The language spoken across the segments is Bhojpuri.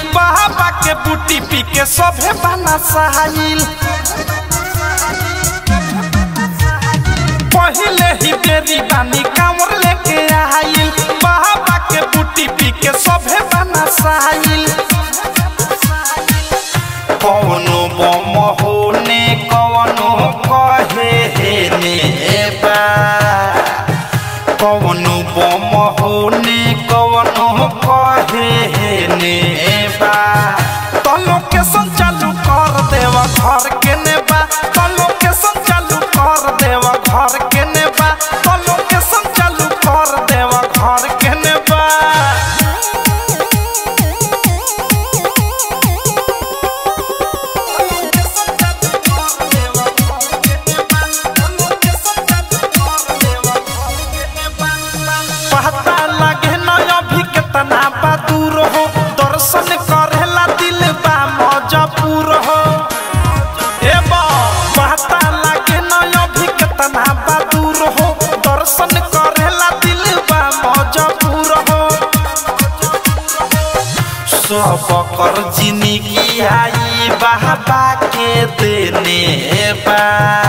बाबा के बूटी पी के सभे बना सहाइल पहिले ही बेरी बानी कांवर लेके आइल बाबा के बूटी पी के सभे बना सहाइल कौनो बम होने कौनो कहे हे ने बा कौनो बम होने कौनो कहे हे ने बा तो लोकेशन चालू कर देवा घर के नेबा तो लोकेशन चालू कर देवा घर के नेबा तो लोकेशन चालू कर देवा घर के नेबा पता लगे न अभी कितना बा दूर हो दर्शन करेला दिल बा मजबूर हो ए बा पता लगे न अभी कितना बा दूर हो दर्शन करेला दिल बा मजबूर हो सब कर जिंदगी आई बाबा के देने बा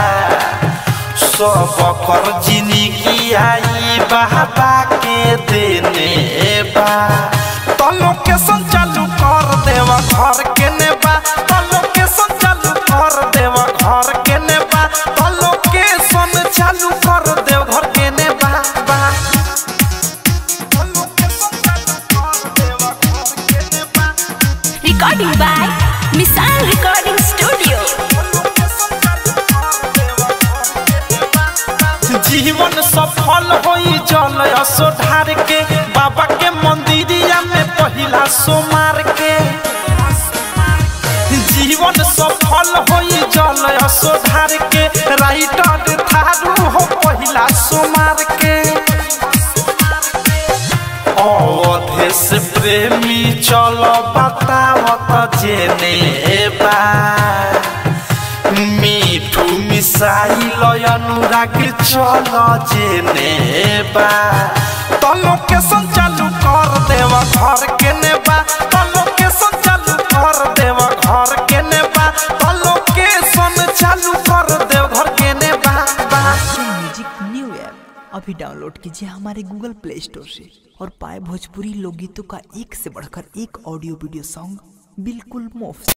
सब कर जिंदगी आई बाबा के देने बा तो लोकेशन चालू कर देवा घर के नेबा तो लोकेशन चालू कर देवा घर के नेबा तो लोकेशन चालू कर देव घर के नेबा बा तो लोकेशन चालू कर देवा घर के नेबा Recording by Misal Recording Studio. जीवन सफल होई जल असोधार के बाबा के मंदिरिया में पहिला सोमार के जीवन सफल होई जल असोधार के राइटर थारू हो पहिला सोमार के अवधेश प्रेमी चलो बतावत जेने बा मिठू मिसाइल अनुराग चल जेने बा तो लोकेशन चालू कर देवा घर के नेबा तो लोकेशन चालू कर देवा घर के नेबा तो लोकेशन चालू कर देव घर के नेबा बा म्यूजिक न्यू ऐप अभी डाउनलोड कीजिए हमारे गूगल प्ले स्टोर से और पाए भोजपुरी लोकगीतों का एक से बढ़कर एक ऑडियो वीडियो सॉन्ग बिल्कुल मुफ्त